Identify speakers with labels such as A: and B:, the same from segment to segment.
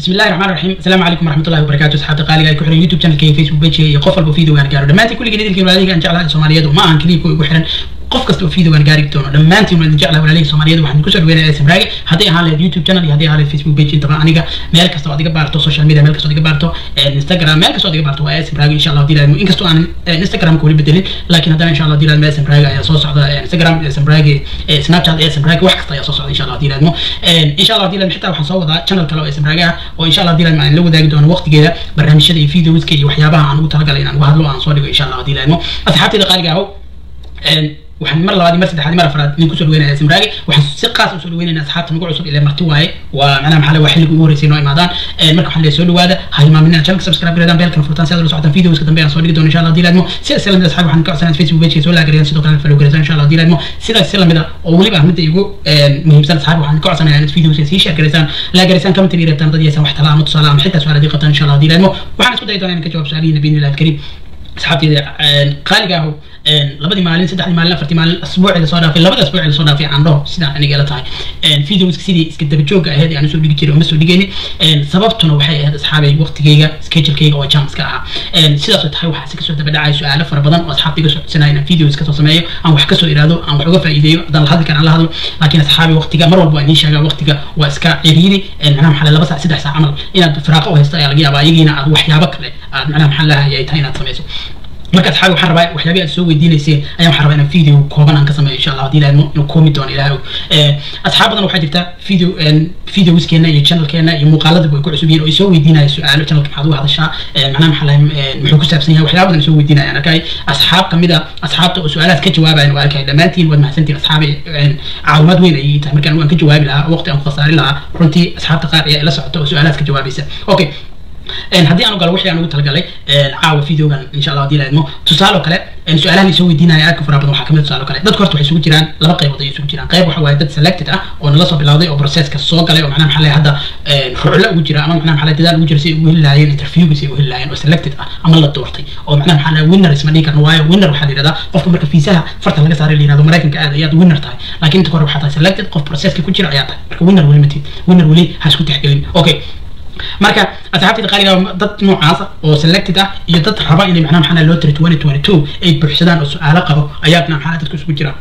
A: بسم الله الرحمن الرحيم السلام عليكم ورحمه الله وبركاته اصحابتي qaaliga ay ku xiran youtube channelkayga facebook page iyo qof walba video aan gaaro dhammaantiin kulligii idinka walaalihii aan jeclahay soomaaliyeed ma ahan kaliya kuwa igu xiran qof kasta oo video aan gaari doono dhammaantiin waan idin jeclahay walaalihii soomaaliyeed waxaan kusoo dhaweynaya smraage hadday ahaan lahayd youtube channel iyo hadday ahaan lahayd facebook page intaba aniga meel kasta oo ad iga baarto social media meel kasta oo ad iga baarto instagram meel kasta oo ad iga baarto waa smraage insha allah dilaadmo inkastoo aan instagramka weli bedelin laakiin haddana insha allah dilaadmo smraage ayaa soo socda instagram smraage snapchat smraage wax kasta ayaa soo socda insha allah dilaadmo insha allah dilaadmo xitaa waxaan soo wadaa channel kale oo smraage ah oo insha allah dilaadmo aan la wadaagi doono waqtigeeda barnaamijyada iyo videoska iyo waxyaabaha aan ugu talagalay inaan uga hadlo aan soo dhigo insha allah dilaadmo asxaabteyda qaaliga ahow waxaan mar labaad mar saddexaad mar afraad idin kusoo dhaweynaya smraage waxaan si qaas usoo dhaweynaynaa asxaabta nagu cusub ilaa marti waaye waa macnaha maxaa waa xilliga ugu horreysay noo imaadaan marka waxaan leeyahay soo dhawaada ha hilmaaminina channelka subscribe gareedaan beelkana furtaan si aad ula socotaan videoska dambe aan soo dhigi doono insha allah dilaadmo sidaas lamid asxaab waxaan ka codsanaa facebook page soo laagareeyaan sidoo kale follow gareysaan insha allah dilaadmo sidaas si lamid ah oo weliba ah midda igu muhiimsan asxaab waxaan ka codsanayaa inaad videoska sii share gareysaan laagareysaan comment iyo reebtaan dad yeesaan wax tala ama tusaale ama xitaa su-aal haddii qabtaan insha allah dilaadmo waxaan isku dayi doonaa inaan ka jawaab su-aalihiina biidnillahi alkariim asxaabteyda qaaliga ahu labadii maalin saddexdii maalin afartii maalin asbuuci lasoo dhaafay labada asbuuci lasoo dhaafay aan dhaho sidaa aniga ila tahay videoska sidii iska dabajooga ahayd aan usoo dhigi jiray oo ma soo dhigayni sababtuna waxay ahayd asxaabay waqtigeyga schedulekeyga oo jamska ahaa sidaasoo tahay waxaa si kasoo dabadhacaya su-aalo fara badan oo asxaabta iga soo codsanaya inaan videos kasoo sameeyo aan wax kasoo iraado aan wax uga faa'iideeyo haddaan la hadli karaan la hadlo laakiin asxaabay waqtiga mar walba waa idiin sheegaa waqtiga waa iska ciriiri macnaha maxaa laba saac saddex saac camal inaad firaaqo u haysto ayaa laga yaabaa iyagiina aad waxyaabo kale aad macnaha maxaa lahay ay tahay inaad samayso marka asxaabi waxaan rabaa waxyaabihi aad soo weydiinayseen ayaan waxaan rabaa inaan video kooban aan ka sameeyo insha allah haddii ilaahmo inuu koomi doono ilaahay asxaab badan waxaa jirta video videoskeena iyo channelkeena iyo muuqaaladaba way ku cusub yihiin oo ay soo weydiinaya su-aalo channelka maxaad uga hadashaa macnaha maxaa lahay muxuu ku saabsan yahay waxyaaba badan ay soo weydiinayaan arkay asxaab kamid a asxaabta oo su-aalahaas ka jawaabayan waa arkay dhammaantiin waad mahadsantiin asxaabi caawimaad weyn ayay tahay markaan waan ka jawaabi lahaa waqti aan ku khasaari lahaa runtii asxaabta qaar ayaa ila socota oo su-aalahaas ka jawaabaysa okay haddii aan u galo wixii aan ugu talagalay caawa videogan insha allah haddii la idmo tusaale oo kale su-aalahan isoo weydiinaya aadka faraha badan waxaa kamid tusaale oo kale dadka horta waxay isugu jiraan laba qaybood ayay isugu jiraan qayb waxa waaye dad selected ah oo nala soo bilowday oo processka soo galay oo macnaha maxaa lahay hadda ruclo ugu jira ama macnaha maxaa lahay dadaal ugu jira si ay ugu heli lahaayeen interviewga si ay ugu heli lahaayeen oo selected ah ama la doortay oo macnaha maxaa lahay winner isma dhihi karno waayo winner waxaa la yidhahdaa qofka marka fiisaha farta laga saaray la yidhahdo maraykanka aad ayaad winner tahay laakiin inta hore waxaa tahay selected qof processka ku jira ayaa tahay marka winner weli matid winner weli ha isku tixgelin okay marka asxaabtayda qaaliga dad noocaasa oo selected ah iyo dad raba inay macnaha maxaa loo tiri twenty twenty two ay buuxsadaan oo su-aalo qabo ayaa macnaha maxaa dadka isugu jira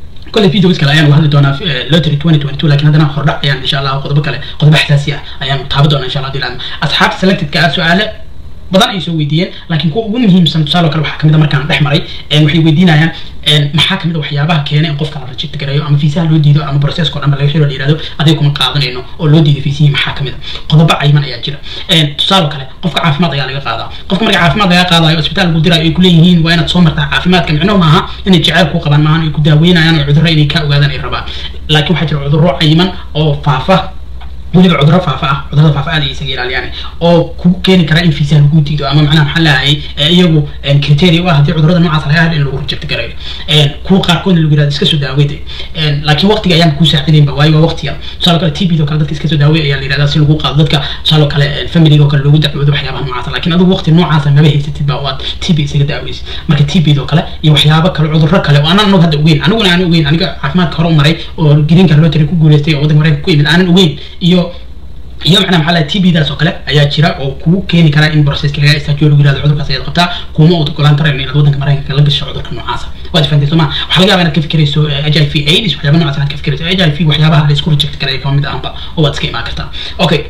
A: كل فيديو كله أيام وهذا دونا لوتري 2022 لكن هذا خرج يعني إن شاء الله قطب كله قطب حساسية أيام تابدونا إن شاء الله دي لأن أصحاب سلكتد كسؤال badan ay soo weydiiyeen laakiin kuwa ugu muhiimsan tusaale kale waxaa kamid a markaan dhex maray waxay weydiinayaan maxaa kamid a waxyaabaha keena in qofka la rajit gareeyo ama fiisaha loo diido ama processko dhan ba laga xiro la yihahdo adiga kuma qaadanayno oo loo diido fiisihii maxaa kamid a qodobo cayiman ayaa jira tusaale kale qofka caafimaad ayaa laga qaadaa qofka marka caafimaad laga qaadayo isbitaal lagu dirayo ay kuleeyihiin waa inaad soo martaa caafimaadka micnuhu maaha inay jeceyl ku qabaan maahan ay ku daaweynayaan oo cudurro inay ka ogaadaan ay rabaan laakiin waxaa jira cudurro cayiman oo faafa weliba cudurro faafa ah cudurrada faafa aad ay isaga ilaaliyaan oo ku keeni kara in fiisaha lagu diido ama macnaha maxaa lahayay iyagu criteria u ah haddii cudurrada noocaas laga hadla in lagu reject garayo kuwa qaarkoodna lagu yirahdo iska soo daaweyda laakiin waqtiga ayaan kuu saacidaynba waayo waa waqtiga tusaale kale tbd oo kale dadka iska soo daawey ayaa la yirahdaa si lagu qaado dadka tusaale kale familiga oo kale loogu dacwoodo waxyaabaha noocaasa laakiin adigu waqti noocaasa maba haysatid ba oo aad tb isaga daaweysid marka tbd oo kale iyo waxyaabo kale cudurro kale oo aanan anog hadda ogeyn aniguna aanan ogeyn aniga caafimaadka hore u maray oo greenka loo tiri ku guuleystay oo waddanka maraykanka ku yimid aanan ogeyn iyo iyo macnaha maxaa lahay t b daas oo kale ayaa jira oo kugu keeni kara in processka laga istaajiyo lagu yirahdo cudurkaas ayaad qabtaa kuma uud ogolaan karayn inaad waddanka maraykanka la gasho cudurka noocaasa waad fahantay sooma waxaa laga yaabaa inaad ka fikirayso h i v aids waxyaaba noocaas inaad ka fikirayso h i v waxyaabaha la isku reject karaya kama mid ahanba oo waad iska imaan kartaa okay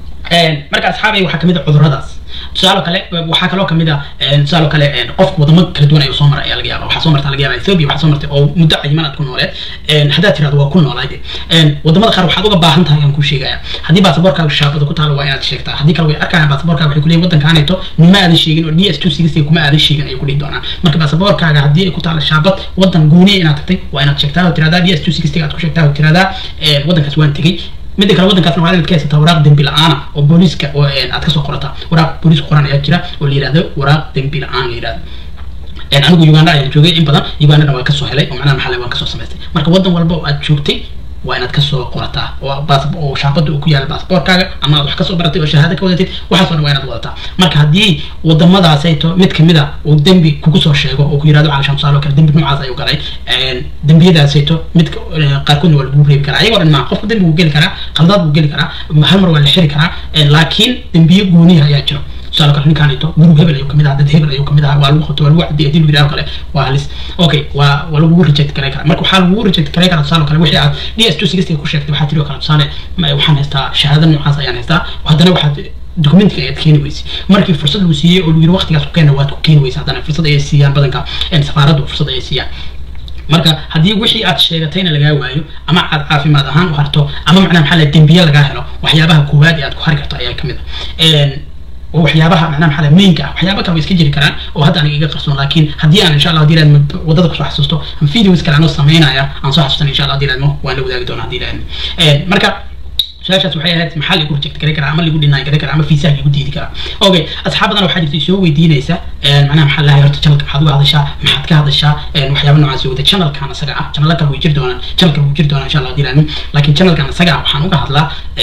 A: marka asxaabay waxaa kamid a cuduradaas tusaale kale waxaa kaloo kamid ah tusaale kale qofku wadamo kala duwan ayuu soo maray ayaa laga yaaba waxaa soo marta laga yaaba ethiopia waxaa soo martay oo muddo cayiman aad ku nooleed haddaad tirahdo waa ku noolayd wadamada qaar waxaad uga baahan tahay aan kuu sheegaya haddii baasaboorkaaga shaabada ku taalo waa inaad sheegtaa haddii kale way arkayaan baasaboorkaaga waxay kuleeyihin waddankaaneeto nima aadan sheegin oo d s two sixty kuma aadan sheegin ayay kudhihi doonaan marka baasaboorkaaga haddii ay ku taalo shaabad waddan gooniya inaad tagtay waa inaad sheegtaa oo tiradaa d s two sixty aad ku sheegtaa oo tiradaa waddankaas waan tegey midda kale waddankaasna waxaad ka haysataa waraaq dembi la-aana oo booliiska oo aad kasoo qorataa waraaq booliiska qoran ayaa jira oo la yihahdo waraaq dembi la-aan la yihahdo anigu uganda ayaan joogay in badan ugandana waan kasoo helay oo macnaha maxaa waan kasoo samaystay marka waddan walba oo aad joogtay waa inaad kasoo qorataa oo baas oo shaabada uu ku yaala baasaboorkaaga ama aad wax kasoo baratay oo shahaado ka wadatid waxaas oo dhan waa inaad wadataa marka haddii wadamadaasayto mid kamid a uu dembi kugu soo sheego oo ku yirahdo calashaan tusaale oo kale dembi noocaas ayuu galay dembiyadaasayto mid qaarkoodna waa lagu reebi karaa ayagoo dhan maa qofka dembi wuu geli karaa khaldaad wuu geli karaa hal mar waa la xiri karaa laakiin dembiye gooniya ayaa jiro tusaale kale ninkaanito gurug hebel ayuu kamid ahaa dad hebel ayuu kamid ahaa waa lagu qabto waa lagu cadiyay hadii lagu yidhaho kale waa halis okay waa waa lagugu reject garay karaa marka waxaa lagugu reject garay karaa tusaale kale wixii aad d s two sixtiga ku sheegtay waxaa tiri oo kale tusaale waxaan haystaa shahaado noocaas ayaan haystaa haddana waxaad documentiga ayaad keeni weysay markii fursad lagu siiyey oo lagu yiri waqtigaas ku keena waad ku keeni weysa haddana fursad ayay siiyaan badanka safaaraddu fursad ayay siiyaan marka haddii wixii aad sheegatayna lagaa waayo ama aad caafimaad ahaan u harto ama macnaha maxaa la dembiye lagaa helo waxyaabaha koowaad ee aad ku hari karto ayaa kamid ah oo waxyaabaha macnaha maxaa mainka ah waxyaaba kale way iska jiri karaan oo hadda aniga iga qarsoon laakiin haddii aan insha allah hadii laadmo wadada kusoo xasuusto ama videos kale anoo samaynaya aan soo xasuustan insha allah hadii laadmo waan la wadaagi doonaa hadii laadmo marka su-aashaas waxay ahayd maxaa lagu reject garay karaa ama lagu dhinaan garay karaa ama fiisaha lagu diidi karaa okay asxaab badan waxaa jirta soo weydiinaysa macnaha maxaa lahay horta channelka maxaad uga hadashaa maxaad ka hadashaa waxyaaba noocaas wada channelkan asaga ah channel kale way jiri doonaan channelkan wuu jiri doonaa insha allah hadii laadmo laakiin channelkan asaga ah waxaan uga hadlaa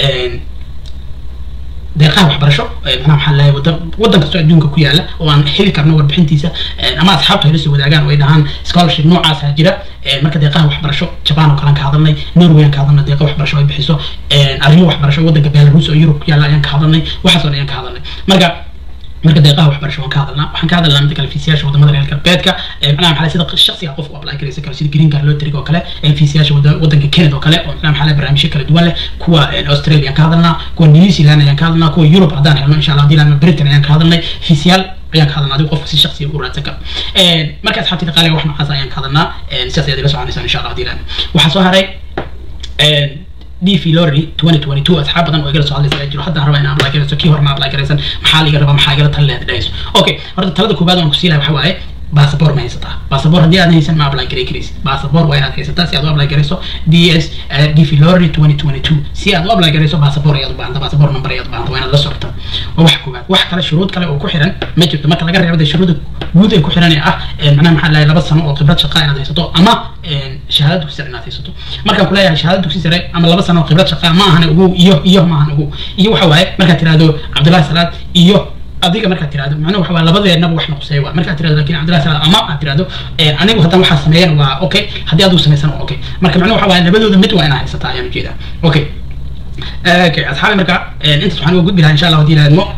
A: deeqaha waxbarasho macnaha maxaa lahay wadan wadan kastoo adduunka ku yaala oo aan heli karno warbixintiisa ama asxaabta hayla soo wadaagaan oo ay dhahaan scholarship noocaasa jira marka deeqaha waxbarasho japan oo kalean ka hadalnay norway aan ka hadalnay deeqa waxbarasho ay bixiso arrimo waxbarasho wadanka belarus oo yurub ku yaala ayaan ka hadalnay waxaas oo dhan ayaan ka hadalnay marka marka deeqaha waxbarasho waan ka hadalnaa waxaan ka hadalnaa midda kale fiisiyaasha wadamada reer galbeedka macnaha maxaa sida shaksiga qofku apply garaysan karo sida green card lottery oo kale fiisiyaasha wadanka canada oo kale oo macnaha maxaa barnaamijyo kala duwan leh kuwa australia aan ka hadalnaa kuwa new zealand ayaan ka hadalnaa kuwa europe haddaan helno insha allah hadii laadma britain ayaan ka hadalnay fiisiyaal ayaan ka hadalnaa adigu qofka si shaksiga u raadsan karo marka asxaabtida qaaliga wax noocaas ayaan ka hadalnaa sidaas ayaad ila soconaysaan insha allah hadii laadma waxaa soo haray d v lorry twenty twenty two asxaab badan oo igala soo hadlaysa ayaa jiro haddaan rabaa inaan apply garayso kii horena apply garaysan maxaa liga rabaa maxaa igala tali lehed dhahayso okay horta talada koobaad aan ku sii lahay waxa waaye basaboor ma haysataa basaboor haddii aadan haysan ma apply garay karaysid basaboor waa inaad haysataa si aad u apply garayso d s d v lorry twenty twenty two si aad u apply garayso basaboor ayaad u baahanta basaboor number ayaad u baahanta waa inaad la socota waa wax koobaad wax kale shuruud kale oo ku xiran ma jirto marka laga reebo dee shuruuda guud ee ku xiran ee ah macnaha maxaa lahay laba sano oo khibrad shaqa inaad haysato ama shahaada dugsi sare inaad haysato markaan kuleeyahay shahaada dugsi sare ama laba sano oo khibrad shaqa ma ahan ugu iyo iyo ma ahan ugu iyo waxa waaye markaad tirahdo cabdullahi salaad iyo adiga markaad tirahdo macnuhu waxa waa labadeennaba wax noqsay waa markaad tirahdo lakin cabdillahi salaad ama aad tirahdo anigu haddaan waxaa sameeyan waa okay haddii adigu samaysan waa okay marka macnuhu waxa waaye labadooda mid waa inaa haysataa ayaan ujeedaa okay okay asxaabi marka intaas waxaan uga gudbi lahaa insha allah hadii laadmo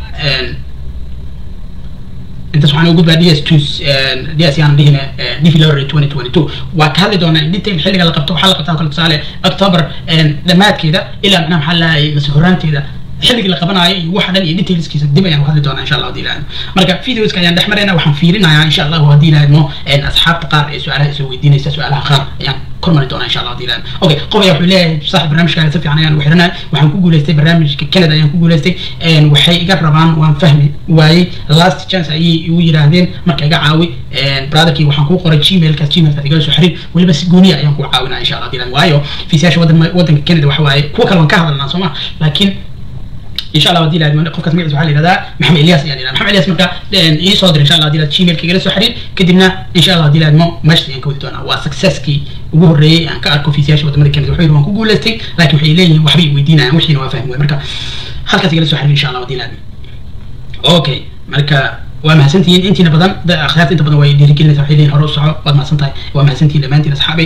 A: intaas waxaan uga gudbaa d s two d s yaan dhihine d v lorry twenty twenty two waa ka hadli doonaa in detail xilliga la qabto waxaa la qabtaa kale tusaale october dhammaadkeeda ilaa macnaha maxaa lahay mase horaanteeda xilligii la qabanaayo iyo waxa dhan iyo detailskiisa dib ayaan hadli doonaa insha allah hadii ilaahdo marka videoska ayaan dhex maraynaa waxaan fiirinayaa insha allahu haddii ilaahdo asxaabta qaar ee su-aalaha isoo weydiinaysa su-aalaha qaar ayaan kormari doonaa insha allah hadii ilaahdo okay qof ayaa wuxuu leeyahay saaxib barnaamijkaaga si fiican ayaan ugu xiranahay waxaan ku guuleystay barnaamijka canada ayaan ku guuleystay waxay iga rabaan waan fahmi waayey last chance ayay igu yidhaahdeen marka iga caawi brotherkii waxaan kuu qoray gmailkaas gmailkaas igala soo xiriir weliba si gooniya ayaan kuu caawinaa insha allah hadii ilaahdo waayo fiisayaasha wadanka canada waxa waaye kuwa kale waan ka hadalnaa soo ma laakiin ان شاء الله ودي لها قفكه مقعد وحالي هذا محمد الياس يعني محمد الياس مركا اي صادر ان شاء الله دي لها جيميل كي جلسوا حرين كدبنا ان شاء الله دي لها مو ماشي يعني كودي دونا وسكسس كي ugu horeeyay aan ka arko fiisiyaasha wadamada kenya wuxuu yidhi waan ku guulaystay laakiin waxay leeyihiin waxbay weydiinayaan wixiina waa fahmi marka halkaas igala soo xiriir insha allah wadii laadmi okay marka waa mahadsantihiin intiina badan akhyaarta inta badan way dhiirigelinaysa waxay leeyihin hore u soco waad mahadsan tahay waa mahadsantihiin dhammaantiin asxaabay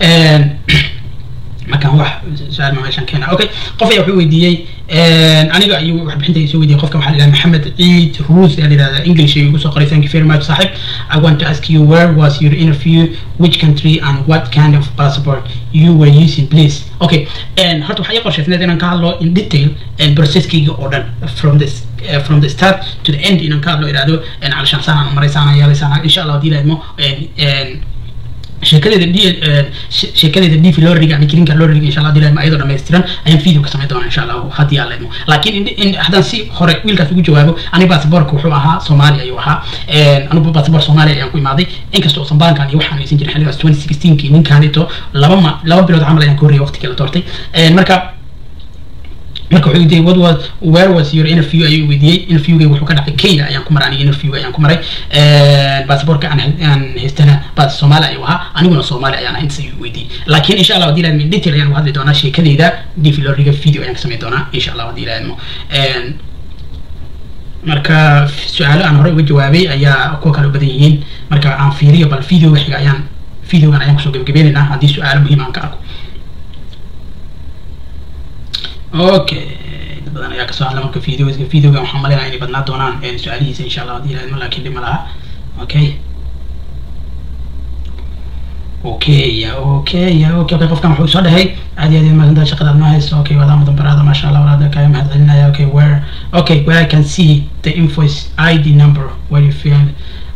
A: markaan wax su-aal ma meeshaan keena okay qof ayaa wuxuu weydiiyey aniga ayuu warbixinta soo weydiiyey qofka waxaa la yidhaha maxamed ciid ruus ayaa la yidhahdaa english ayuu usoo qoray thank you very much saaxib i want to ask you where was your interview which country and what kind of passport you were using please okay horta waxaa ii qorshaysneed inaan ka hadlo in detail processkayga oo dhan from this uh, from the start to the end inaan ka hadlo idhahdo calashaan saanaan maray saanaan yeelay saanaan insha allah hadii laadmo sheekadeeda d sheekadeeda d v lorriga ama kirinka lorriga insha allah dilaadmo ayadoo dhammaystiran ayaan video ka samayn doonaa insha allah haddii aan leedmo laakiin in haddaan si hore wiilkaas ugu jawaabo aniga basaboorka wuxuu ahaa soomaali ayuu ahaa anigu basaboor soomaaliya ayaan ku imaaday inkasta oo sambaankan iyo waxaan haysan jirin xilligaas twenty sixteenkii ninkaanito laba ma laba bilood camal ayaan ka horreeyay waqtigii la doortay marka marka wuxuu weydiiyey what was where was your interview ayuu weydiiyey interviewgay wuxuu ka dhacay kenya ayaan ku maray aniga interview ayaan ku maray baasaboorka aan aan haystana baas soomaali ayuu ahaa aniguna soomaali ayaan ahaa intaas ayuu weydiiyey laakiin insha allah haddii laadmo detail ayaan uga hadli doonaa sheekadeyda dv loriga video ayaan ka samayn doonaa insha allah haddii laadmo marka su-aalo aan horey uga jawaabay ayaa kuwa kale u badan yihiin marka aan fiiriyo bal videoga xiga ayaan videogan ayaan kusoo gebagabeynaynaa haddii su-aalo muhiim aan ka arko okay dad badan ayaa kasoo hadla marka videoga videoga waxaan maleynayaa inay badnaa doonaan su-aalihiisa insha allah haddii laadmo laakiin dhib ma laha okay okay okay okay okay qofkan wuxuu soo dhahay aad iyo aad iyo mahadsantahay shaqada aad noo hayso okay wadaa mudan baraada maasha allah walaada kaaga mahad celinaya okay where okay where I can see the invoice ID number where you feel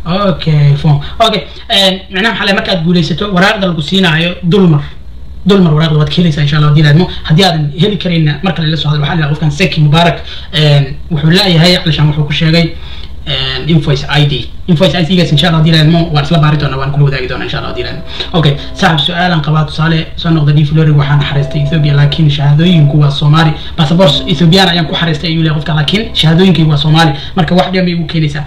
A: okay form okay macnaha maxaa lahay markaad guulaysato waraaqda lagu siinaayo dulmar dulmar waraaqda waad ka helaysaa insha allah haddii laadmo haddii aadan heli karin marka lala socdo waxaa la qofkan seki mubaarak wuxuu leeyahay calishaan wuxuu ku sheegay invoice ID invoice ID gaas insha Allah hadii laadmo waan isla baari doonaa waan kula wadaagi doonaa insha Allah hadii laadmo okay saaxib su-aalan qabaa tusaale soo noqda d flori waxaan xariistay Ethiopia laakiin shahaadooyinku waa Soomaali passport Ethiopian ayaan ku xariistay ayuu leeyahay qofka laakiin shahaadooyinkaygu waa Soomaali marka wax dhiba igu keenaysaa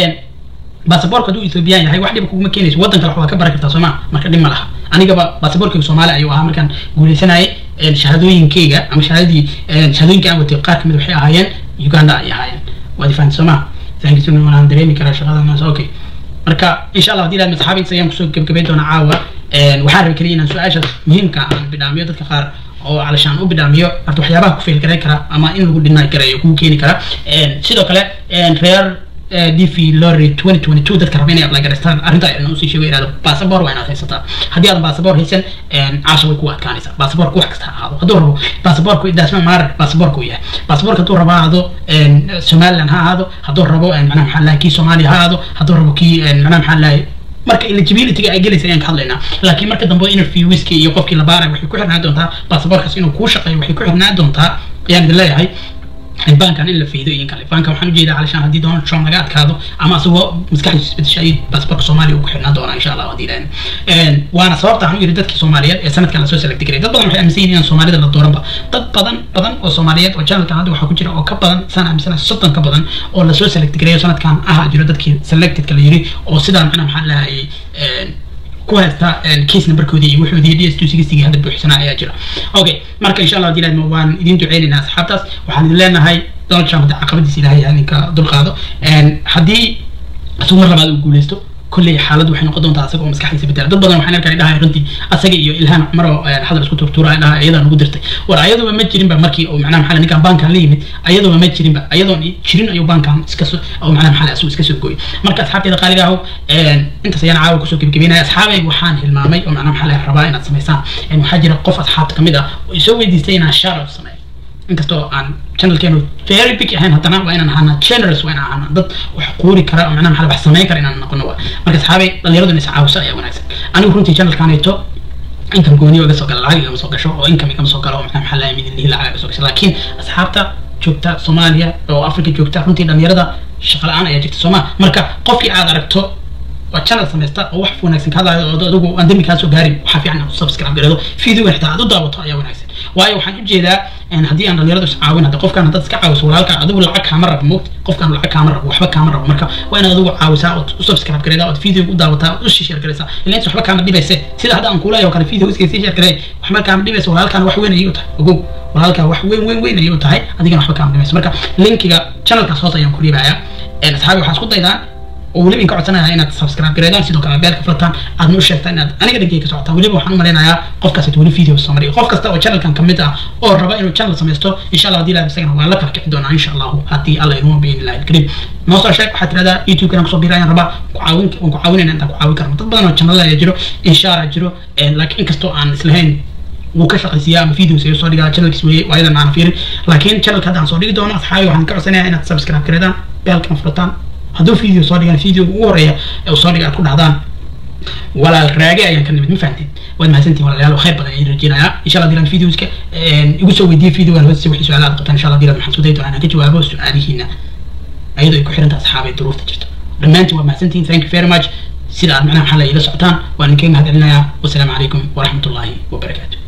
A: baasaboorka hadduu ethoobiyan yahay wax dhiba kuguma keenayso waddan kale waxbaa ka baran kartaa sooma marka dhib ma laha anigaba baasaboorkayga soomaali ayuu ahaa markaan guuleysanayay shahaadooyinkayga ama shahaadadii shahaadooyinka aan watay qaar kamid waxay ahaayeen uganda ay ahaayeen waad ifahanta sooma thanksuna waan dareemi karaa shaqadanaas okay marka insha allah haddii laad asxaabiisa ayaan kusoo gebgabayn doonaa caawa waxaan rabay keliya inaan su-aashaas muhiimka aan bidhaamiyo dadka qaar oo calashaan u bidhaamiyo horta waxyaabaha ku fail garan kara ama in lagu dhinaa garayo kugu keeni kara sidoo kale reer dv lorry twenty twenty two dadka raba inay apply garaystaan arrinta ayaan usii sheego ihahdo basaboor waa inaad haysataa haddii aadan basaboor haysan caasha way ku adkaanaysaa basaboorka wax kasta ha ahaado hadduu rabo basaboorku daasma maarar basaboorka uu yahay basaboorka hadduu rabo ha ahaado somaliland ha ahaado hadduu rabo macnaha maxaa lahay kii soomaaliya ha ahaado hadduu rabo kii macnaha maxaa lahay marka eligibilityga ay gelaysa ayaan ka hadlaynaa laakiin marka dambe interviewska iyo qofkii la baaray waxay ku xirnaan doontaa basaboorkaas inuu kuu shaqeeyo waxay ku xirnaan doontaa ayaan idin leeyahay bankan in la fiido iyo kale bankan waxaan ujeedaa calishaan haddii donald trump laga adkaado ama asagoo maskaxdiisu isbedesha ay baasaboorka soomaaliya ugu xirnaan doonaa insha allah haddii ilaahn waana sababta aan u yidhi dadkii soomaaliyeed ee sanadkan lasoo select garay dad badan waxay aaminsan yihiin inaan soomaalida la dooranba dad badan badan oo soomaaliyeed oo channelkan hadda waxaa ku jira oo ka badan saan aaminsanahay soddon ka badan oo lasoo select gareeyo sanadkan ahaa jiro dadkii selectedka la yidhi oo sidaa macnaha maxaa lahayay ku haysta case numberkoodii iyo wuxoodii d s two sixty hadda buuxsanaa ayaa jira okay marka insha allah haddii ilaahn waan idin duceynaynaa asxaabtaas waxaan idin leenahay donald trump hadda caqabadiisa ilaahay idinka dulqaado haddii isagu mar labaad uu guuleysto kolley xaaladdu waxay noqon doontaa asaga oo maskaxdiisa bedela dad badan waxaan arkay dhahay runtii asaga iyo ilhaan cumar oo hadal isku turtuura ay dhahay ayadaa nagu dirtay war ayaduba ma jirinba markii uu macnaha maxaa ninkan baankan la yimid ayaduba ma jirinba ayadoon jirin ayuu baankan iska soo oo macnaha maxaa asuu iska soo gooyay marka asxaabteeda qaaliga ahu intaas ayaan caawa kusoo gebagabeynaya asxaabay waxaan hilmaamay oo macnaha maxaa rabaa inaad samaysaan waxaa jira qof asxaabta kamid ah oo isoo weydiistay inaan shoutout sameeyo inkastoo aan channelkeenu very big ahayn haddana waa inaan ahaana generous waa inaan ahaana dad wax quuri kara oo macnaha maxaa wax samayn kara inaan noqono waa marka asxaabay dhalinyaradu in is caawiso ayaa wanaagsan anigu runtii channelkaanayto income gooniyo iga soo gala lacag igama soo gasho oo income igama soo galo oo macnaha maxaa lahay midin lihi lacag iga soo gasho laakiin asxaabta joogta soomaaliya oo africa joogta runtii dhalinyarada shaqa la-aan ayaa jirta sooma marka qofkii aad aragto waa channel samaysta oo wax wanaagsan ka hadlayo oo adigu aan dembi kaa soo gaarin waxaa fiican inaad subscribe gareedo video xitaa aad u daawato ayaa wanaagsan waayo waxaan ujeedaa haddii aan dhalinyaradu is caawin hadda qofkaan haddaad iska caawiso walaalka adigu lacag kaama rabo moogta qofkaan lacag kaama rabo waxba kaama rabo marka waa inaad adigu caawisaa ood u subscribe gareedaa ood video u daawataa ood u share gareysaa ilaa inta waxba kaama dhibayse sida hadda aan kuulayo kale video iska sii share garey waxba kaama dhibayse walaalkaan wax weyn ayay u tahay ogow walaalkaa wax weyn weyn weyn ayay u tahay adigana waxba kaama dhibayse marka linkiga channelkaas hoos ayaan ku riibayaa asxaabi waxaa isku daydaan oo weliba inka codsanayaa inaad subscribe gareedaan sidoo kale beelka furtaan aadna u sheegtaan inaad aniga dhankeyga ka socotaan weliba waxaan u malaynayaa qofkaas weli video soo mariyo qof kasta oo channelkan kamid ah oo raba inuu channel samaysto insha allah hadii ilaah isagana waan la kala kici doonaa insha allahu haddii alla iduma biin ilahi alkariim noo soo sheeg waxaad tirahdaa youtube kana kusoo biira ayaan rabaa ku caawin waan ku caawinayna intaan ku caawin karno dad badan oo channel ayaa jiro inshaara jiro laakiin inkastoo aan islahayn wuu ka shaqaysiiyaa ama videos ayuu soo dhigaa channelkiis weeye waa iyadan aan fiirin laakiin channelka hadda aan soo dhigi doono asxaabi waxaan ka codsanayaa inaad subscribe gareedaan beelkan furtaan hadduu video soo dhigaan video ugu horeeya ee uu soo dhiga aad ku dhahdaan walaal raage ayaan ka nimid ma fahanteen waad mahadsantihin walaalayaal khayr badan ayaan rajeynayaa insha allah dilan videoska igu soo weydiiye videogan hoose wixii su-aalaad qabtaan insha allah dilan waxaan isku dayi doonaa inaan ka jawaabo su-aalihiina ayadoo ay ku xiran tahay asxaabay duruufta jirto dhammaantiin waad mahadsantihin thank you very much sida aad macnaha maxaa la iila socotaan waan idinkaga mahad celinayaa wasalaamu calaykum waraxmatullaahi wabarakaatu